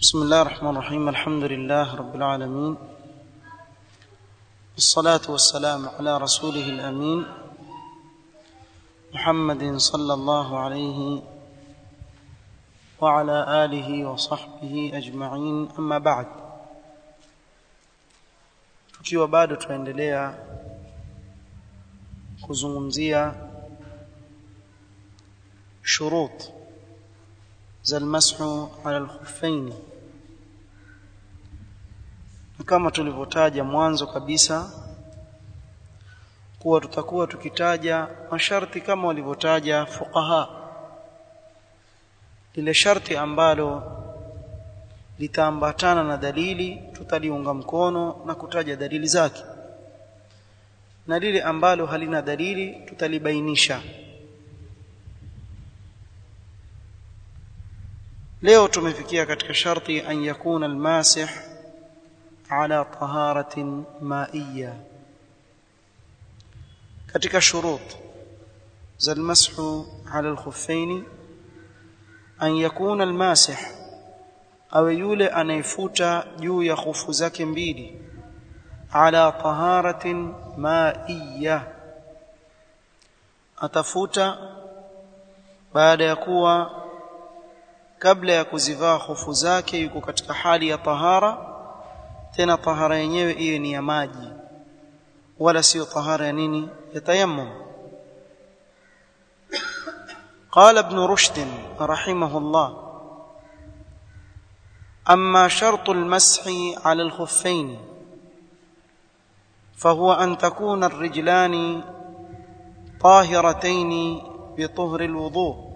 بسم الله الرحمن الرحيم الحمد لله رب العالمين والصلاة والسلام على رسوله الأمين محمد صلى الله عليه وعلى آله وصحبه أجمعين أما بعد tukiwa bado tunaendelea kuzungumzia shurut za almashu ala alkhuffain kama tulivyotaja mwanzo kabisa kuwa tutakuwa tukitaja masharti kama walivyotaja fuqaha lile sharti ambalo litaambatana na dalili tutaliunga mkono na kutaja dalili zake na lile ambalo halina dalili tutalibainisha leo tumefikia katika sharti an yakuna almasih ala taharatin maiya katika shurut za almashu ala alkhuffain an yakuna almasih awe yule anayefuta juu ya khufu zake mbili ala taharatin maiya atafuta baada ya kuwa kabla ya kuzivaa hofu zake yuko katika hali ya tahara tena tahara yenyewe iwe ni ya maji wala sio tahara ya nini ya tayammum قال ابن رشد رحمه الله اما شرط المسح على الخفين فهو ان تكون الرجلان طاهرتين بطهر الوضوء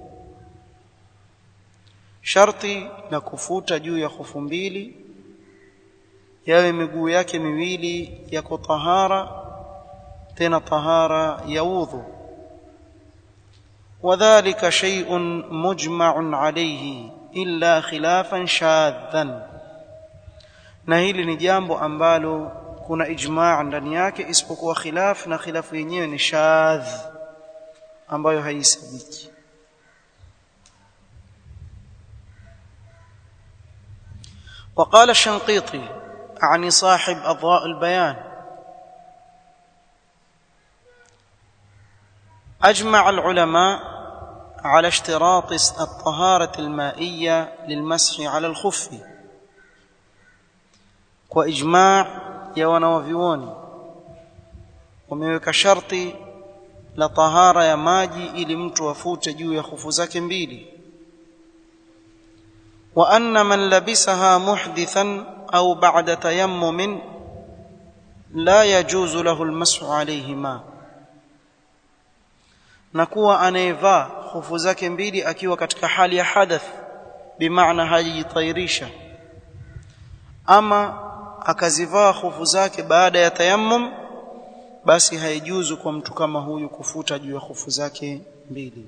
sharti la kufuta juu ya hufu mbili yawe miguu yake miwili yako tahara tena tahara ya udhu wadhālika shay'un mujma'un 'alayhi illa khilafan shadhan na hili ni jambo ambalo kuna ijma' ndani yake isipokuwa khilaf na khilafu yenyewe ni shadh ambayo haisabiki وقال الشنقيطي عن صاحب أضواء البيان أجمع العلماء على اشتراط الطهارة المائية للمسح على الخف وإجماع يوانا وفيوني ومeweka sharti la tahara ya maji ili mtu afute juu ya khufu zake mbili وأن من لبسها محدثا أو بعد تيمم لا يجوز له المسح عليهما nakuwa anayevaa hofu zake mbili akiwa katika hali ya hadath bimaana hajitairisha ama akazivaa hofu zake baada ya tayammum basi haijuzu kwa mtu kama huyu kufuta juu ya hofu zake mbili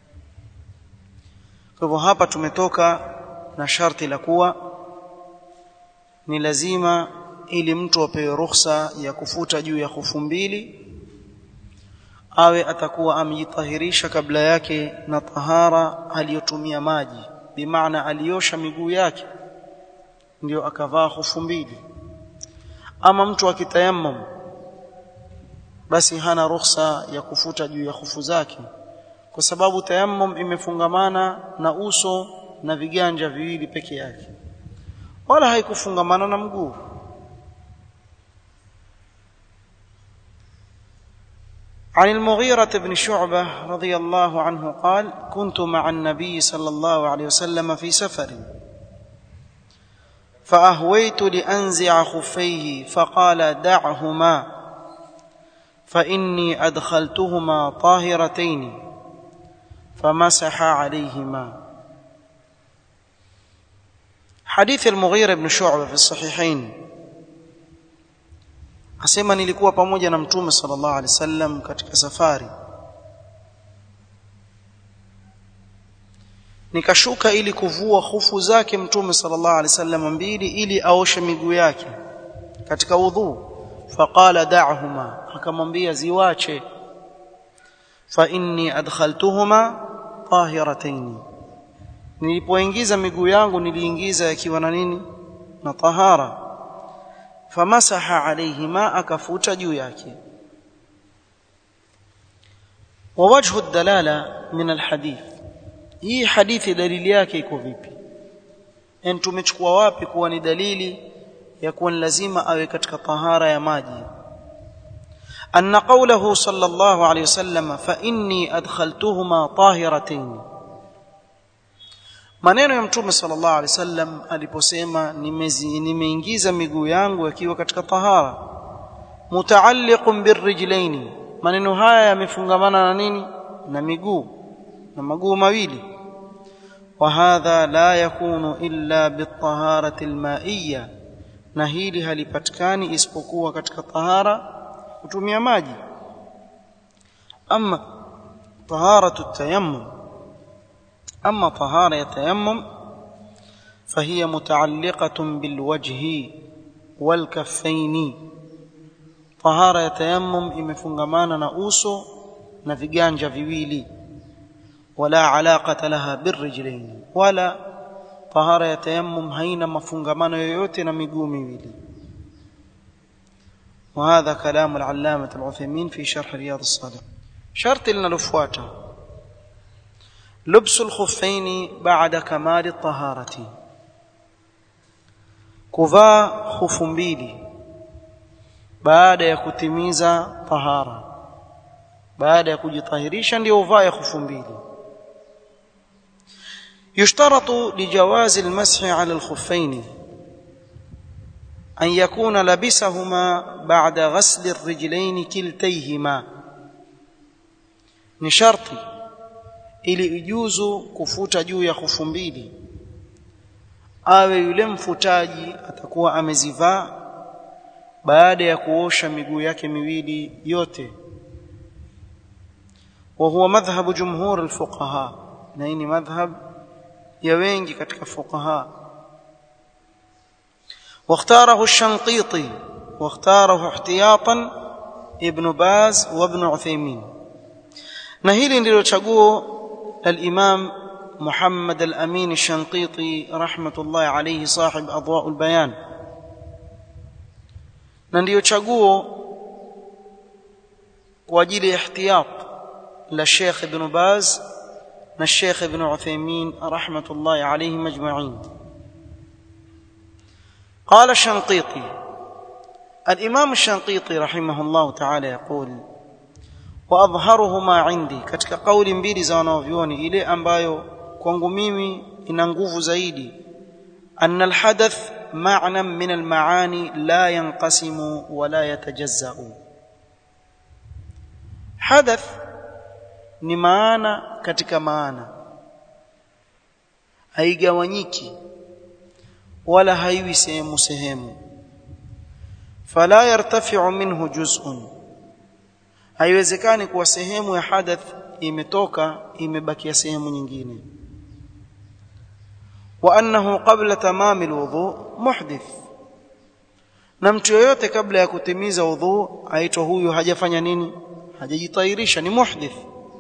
kwa hivyo hapa tumetoka na sharti la kuwa ni lazima ili mtu apewe ruhusa ya kufuta juu ya hufu mbili awe atakuwa amejitahirisha kabla yake na tahara aliyotumia maji bimaana aliosha miguu yake ndio akavaa hufu mbili ama mtu akitayammum basi hana ruhusa ya kufuta juu ya hufu zake kwa sababu tayammum imefungamana na uso na viganja viwili peke yake wala haikufungamana na mguu عن المغيرة بن شعبة رضي الله عنه قال كنت مع النبي صلى الله عليه وسلم في سفر فأهويت لأنزع خفيه فقال دعهما فإني أدخلتهما طاهرتين فمسح عليهما حديث المغيرة بن شعبة في الصحيحين asema nilikuwa pamoja na mtume sallallahu alaihi wasallam katika safari nikashuka ili kuvua hufu zake mtume sallallahu alaihi wasallam mbili ili aoshe miguu yake katika udhu faqala da'huma akamwambia ziwache fa inni adkhaltuhuma tahiratayn nilipoingiza miguu yangu niliingiza yakiwa na nini na tahara famasaha alayhi ma akafuta juu yake ووجه الدلاله من الحديث hii hadithi dalili yake iko vipi yani tumechukua wapi kuwa ni dalili ya kuwa ni lazima awe katika tahara ya maji أن قوله صلى الله عليه وسلم فإني أدخلتهما طاهرتين maneno ya mtume sallallahu alaihi wasallam aliposema nimeingiza miguu yangu yakiwa katika tahara mutaalliqun birrijlaini maneno haya yamefungamana na nini na miguu na maguu mawili wa hadha la yakunu illa bitaharati almaiyya na hili halipatikani isipokuwa katika tahara kutumia maji ama taharatu tayammum ama tahara ya tayammum فهي متعلقة بالوجه والكفين طهارة ya tayammum imefungamana na uso na viganja viwili wala alaqata laha birrijlain wala tahara ya tayammum haina mafungamano yoyote na miguu miwili وهذا كلام العلامة العثيمين في شرح رياض الصالحين شرط لنا لفواته لبس الخفين بعد كمال الطهارة كفا خف mbili baada ya kutimiza tahara baada ya kujitahirisha ndio uvae khufu mbili يشترط لجواز المسح على الخفين أن يكون لبسهما بعد غسل الرجلين كلتيهما ni sharti ili ijuzu kufuta juu ya khufu mbili awe yule mfutaji atakuwa amezivaa baada ya kuosha miguu yake miwili yote wa huwa madhhabu jumhur alfuqaha na hii ni madhhab ya wengi katika fuqaha واختاره الشنقيطي واختاره احتياطا ابن باز وابن عثيمين na hili ndilo chaguo الامام محمد الامين الشنقيطي رحمه الله عليه صاحب اضواء البيان na ndiyo chaguo kwa ajili ya ihtiyat la Sheikh Ibn Baz na Sheikh Ibn Uthaymeen rahmatullahi alayhim ajma'in قال الشنقيطي الإمام الشنقيطي رحمه الله تعالى يقول وأظهرهما عندي katika kauli mbili za wanavyuoni ile ambayo kwangu mimi ina nguvu zaidi أن الحدث معنى من المعاني لا ينقسم ولا يتجزأ حدث ni maana katika maana haigawanyiki wala haiwi sehemu sehemu fala yartafi'u minhu juz'un haiwezekani kuwa sehemu ya hadath imetoka imebakia sehemu nyingine wa annahu qabla tamami alwudu muhdith na mtu yoyote kabla ya kutimiza udhu aitwa huyu hajafanya nini hajajitairisha ni muhdith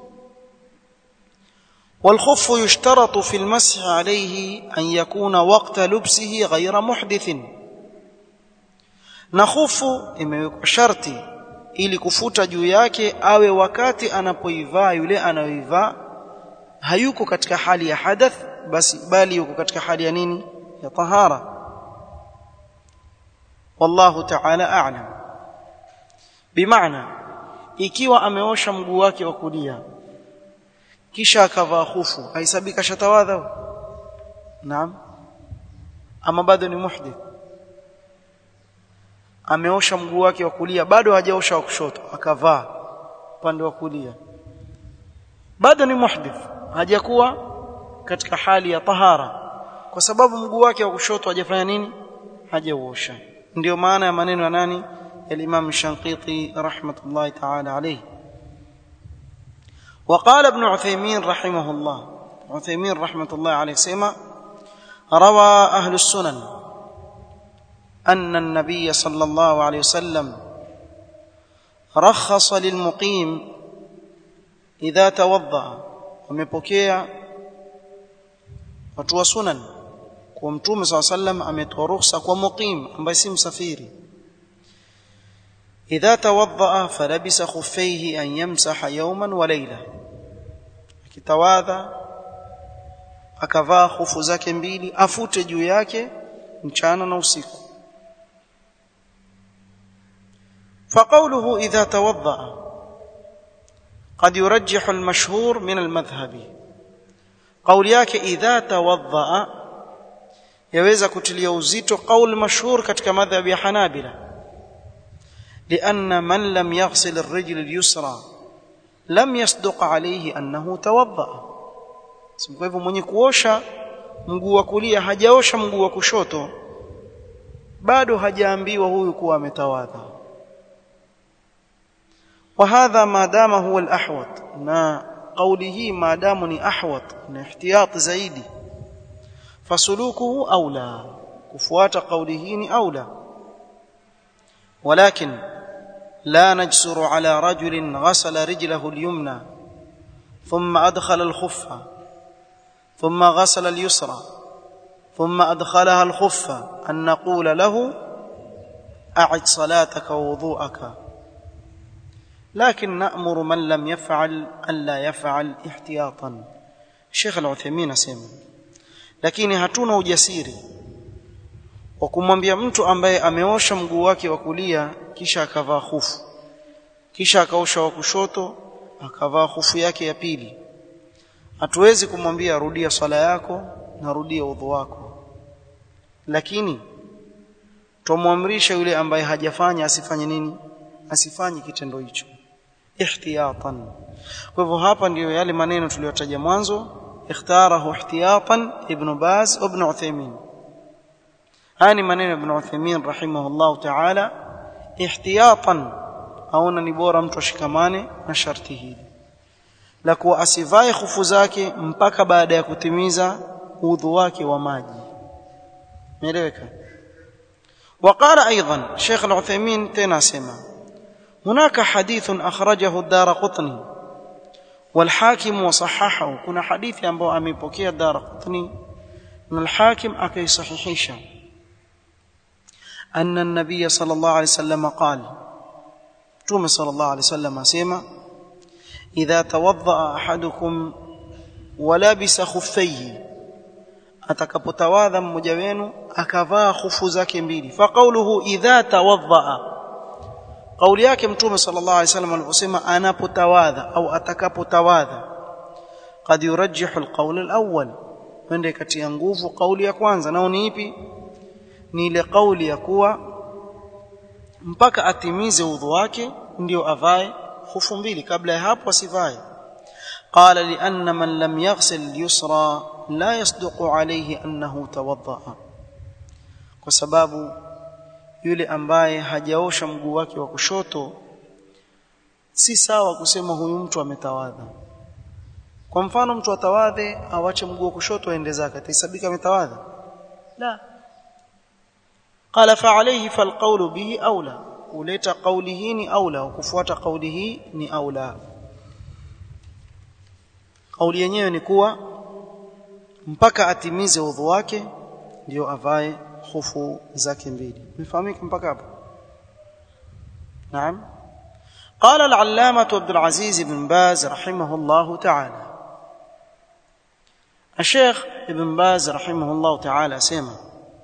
والخف يشترط في المسح عليه أن يكون وقت لبسه غير محدث نخف imewekwa sharti ili kufuta juu yake awe wakati anapoivaa yule anayoivaa hayuko katika hali ya hadath basi bali yuko katika hali ya nini ya tahara wallahu ta'ala a'lam bimaana ikiwa ameosha mguu wake wa kulia kisha akavaa khufu haisabika shatawadha naam ama bado ni muhdith ameosha mguu wake wa kulia bado hajaosha wa kushoto akavaa upande wa kulia bado ni muhdith hajakuwa katika hali ya tahara kwa sababu mguu wake wa kushoto hajafanya nini hajauosha ndio maana ya maneno ya nani الإمام الشنقيطي رحمة الله تعالى عليه وقال ابن عثيمين رحمه الله عثيمين رحمة الله عليه سيما روى أهل السنن أن النبي صلى الله عليه وسلم رخص للمقيم إذا توضأ ومبكيا watu wa sunan kwa mtume SAW sallam ametoa ruhusa kwa muqim ambaye si msafiri idha tawaddaa falabisa khuffaihi an yamsaha yawman wa layla akitawadha akavaa khufu zake mbili afute juu yake mchana na usiku فقوله إذا توضأ قد يرجح المشهور من المذهب قول yake idha tawaddaa yaweza kutilia uzito qaul mashhur katika madhhabi ya Hanabila لأن من لم يغسل الرجل اليسرى لم يصدق عليه أنه توضأ kwa hivyo mwenye kuosha mguu wa kulia hajaosha mguu wa kushoto bado hajaambiwa huyu kuwa ametawadha وهذا ما دام هو الأحوط na قوله ما دام ni ahwat na ihtiyat zaidi فسلوكه أولى كفوات قوله ni أولى ولكن لا نجسر على رجل غسل رجله اليمنى ثم أدخل الخفة ثم غسل اليسرى ثم أدخلها الخفة أن نقول له أعد صلاتك ووضوءك لكن نأمر من لم يفعل ألا يفعل احتياطا الشيخ العثيمين أسمى lakini hatuna ujasiri wa kumwambia mtu ambaye ameosha mguu wake wa kulia kisha akavaa hufu kisha akaosha wa kushoto akavaa hufu yake ya pili hatuwezi kumwambia rudia swala yako na rudia udhu wako lakini tumwamrisha yule ambaye hajafanya asifanye nini asifanye kitendo hicho ihtiyatan kwa hivyo hapa ndiyo yale maneno tuliyotaja mwanzo اختاره احتياطا ابن باز وابن عثيمين هاني منين ابن عثيمين رحمه الله تعالى احتياطا aona ni bora mtu ashikamane na sharti hili la kuwa asivae hufu zake mpaka baada ya kutimiza udhu wake wa maji meeleweka وقال ايضا شيخ العثيمين تنا سما هناك حديث اخرجه الدار قطني والحاكم وصححه كنا حديث ambao amepokea Darqutni na al-Hakim akaisahihisha أن النبي صلى الله عليه وسلم قال توم صلى الله عليه وسلم اسمع إذا توضأ أحدكم ولبس خفيه atakapotawadha mmoja wenu akavaa khufu zake mbili faqauluhu idha tawaddaa kauli yake mtume sallallahu alaihi wasallam aliposema anapotawadha au atakapotawadha qad yurajjihu alqawl alawwal pende kati ya nguvu kauli ya kwanza nao ni ipi ni ile kauli ya kuwa mpaka atimize udhu wake ndio avae khufu mbili kabla ya hapo asivae قال لأن من لم يغسل اليسرى لا يصدق عليه أنه توضأ kwa sababu yule ambaye hajaosha mguu wake wa kushoto si sawa kusema huyu mtu ametawadha kwa mfano mtu atawadhe awache mguu wa kushoto aende zake atahesabika ametawadha la qala fa alayhi falqawlu bihi aula kuleta kauli hii ni aula kufuata kauli hii ni aula kauli yenyewe ni kuwa mpaka atimize udhu wake ndio avae khufu zake mbili mfahamika mpaka hapo naam قال العلامة عبد العزيز بن باز رحمه الله تعالى الشيخ ابن باز رحمه الله تعالى سيما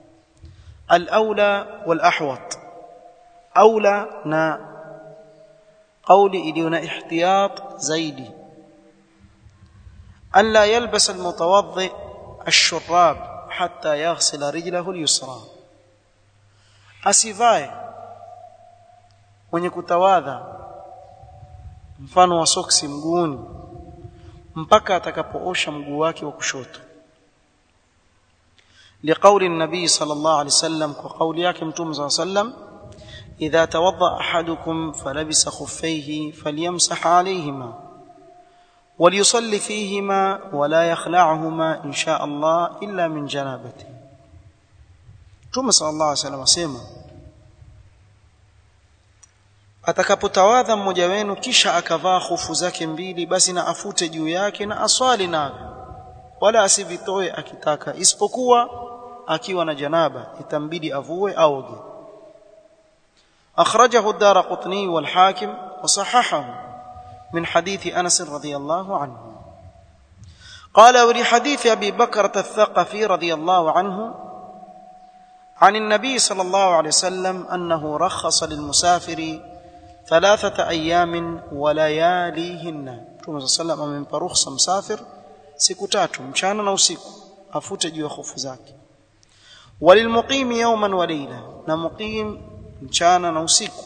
الأولى والأحوط أولى نا قولي إلينا احتياط زيدي ألا يلبس المتوضئ الشراب حتى يغسل رجله اليسرى asivae mwenye kutawadha mfano wa soksi mguuni mpaka atakapoosha mguu wake wa kushoto لقول النبي صلى الله عليه وسلم وقول yake mtume صلى الله عليه وسلم إذا توضأ أحدكم فلبس خفيه فليمسح عليهما وليصلي فيهما ولا يخلعهما إن شاء الله إلا من جنابته Mtume صلى الله عليه وسلم asema atakapotawadha mmoja wenu kisha akavaa hufu zake mbili basi na afute juu yake na aswali navyo wala asivitoe akitaka isipokuwa akiwa na janaba itambidi avue aoge akhrajahu ad-darqutni wal hakim wa sahahahu min hadithi Anas radhiyallahu anhu قال ولحديث أبي بكرة الثقفي رضي الله عنه عن النبي صلى الله عليه وسلم أنه رخص للمسافر ثلاثة أيام ولياليهن Mtume صلى الله amempa ruhusa msafir siku tatu mchana na usiku afute juu ya hofu zake walilmuqimi yawman wa layla na muqim mchana na usiku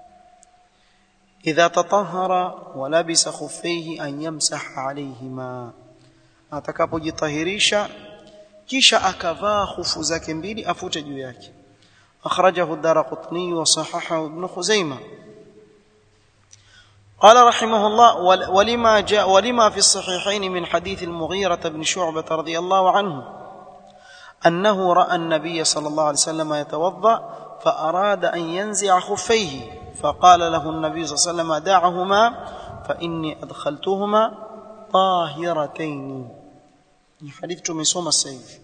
idha tatahhara wa labisa khuffayhi an yamsaha alayhima atakapojitahirisha kisha akavaa hufu zake mbili afute juu yake akhrajahu ad-darqutni wa sahahahu ibn khuzaimah قال رحمه الله ولما جاء ولما في الصحيحين من حديث المغيرة بن شعبة رضي الله عنه أنه رأى النبي صلى الله عليه وسلم يتوضأ فأراد أن ينزع خفيه فقال له النبي صلى الله عليه وسلم دعهما فإني أدخلتهما طاهرتين حديث تمسوم السيف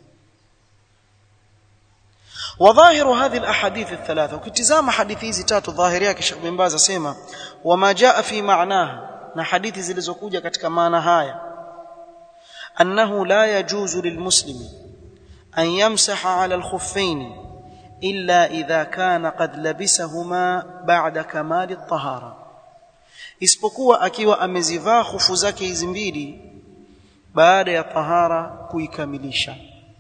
وظاهر هذه الاحاديث الثلاثه وكتزام حديث hizi tatu dhahiri yake Sheikh bin Baz asema wama jaa fi ma'naha na hadithi zilizokuja katika maana haya annahu la yajuzu lilmuslimi an yamsaha 'ala al-khuffayn illa idha kana qad labisahuma ba'da kamali at-tahara isipokuwa akiwa amezivaa hufu zake hizi mbili baada ya tahara kuikamilisha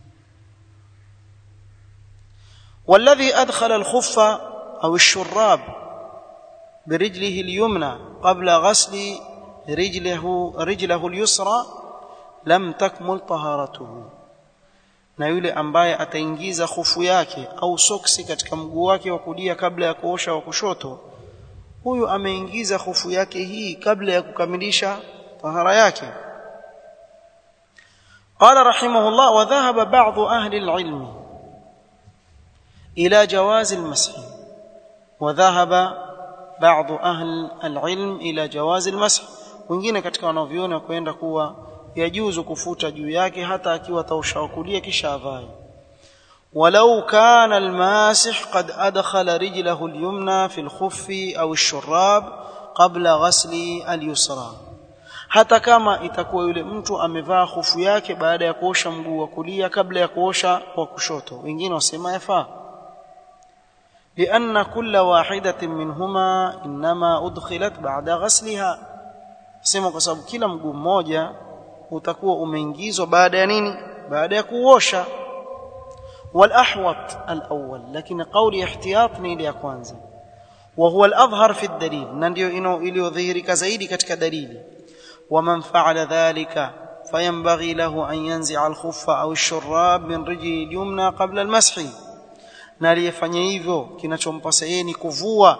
والذي أدخل الخف أو الشراب برجله اليمنى قبل غسل رجله رجله اليسرى لم تكمل طهارته na yule ambaye ataingiza khufu yake au soksi katika mguu wake wa kulia kabla ya kuosha wa kushoto huyu ameingiza khufu yake hii kabla ya kukamilisha tahara yake qala rahimahullah wa dhahaba ba'd ahli al-ilm إلى جواز المسح وذهب بعض أهل العلم إلى جواز المسح wengine katika wanavyuoni kwenda kuwa yajuzu kufuta juu yake hata akiwa taushakulia kisha avae walau kana almasih qad adkhala rijlahu alyumna fi alkhuffi au alshurab qabla ghasli alyusra hata kama itakuwa yule mtu amevaa khufu yake baada ya kuosha mguu wa kulia kabla ya kuosha wa kushoto wengine wasema yafaa لأن كل واحدة منهما إنما أدخلت بعد غسلها sema kwa sababu kila mguu mmoja utakuwa umeingizwa baada ya nini baada ya kuosha والأحوط الأول لكن قولي احتياط ni ile ya kwanza وهو الأظهر في الدليل na ndio iliyodhihirika zaidi katika dalili ومن فعل ذلك فينبغي له أن ينزع الخف أو الشراب من رجله اليمنى قبل المسح na aliyefanya hivyo kinachompasa yeye ni kuvua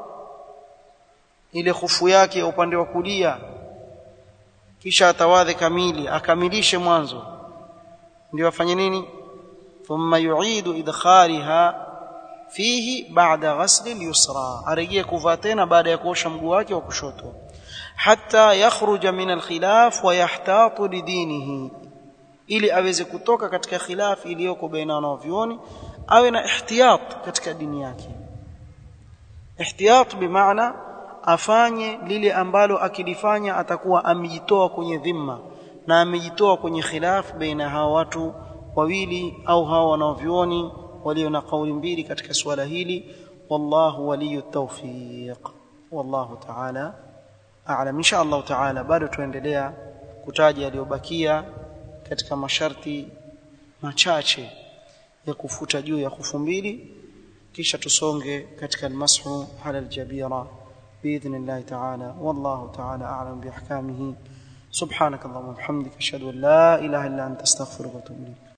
ile hufu yake ya upande wa kulia kisha atawadhe kamili akamilishe mwanzo ndio afanye nini thumma yu'idu idkhaliha fihi ba'da ghasl al-yusra arejee kuvaa tena baada ya kuosha mguu wake wa kushoto hatta yakhruja min al-khilaf wa yahtatu lidinihi ili aweze kutoka katika khilaf iliyoko baina wanavyuoni awe na ihtiyat katika dini yake ihtiyat bimaana afanye lile ambalo akilifanya atakuwa amejitoa kwenye dhima na amejitoa kwenye khilaf baina hawa watu wawili au hawa wanaovioni walio na kauli mbili katika suala hili wallahu waliyu tawfiq wallahu ta'ala a'lam insha Allah ta'ala bado tuendelea kutaja yaliyobakia katika masharti machache ya kufuta juu ya kufu mbili kisha tusonge katika almashu ala aljabira باذن الله تعالى والله تعالى اعلم باحكامه سبحانك اللهم وبحمدك اشهد ان لا اله الا انت استغفرك واتوب اليك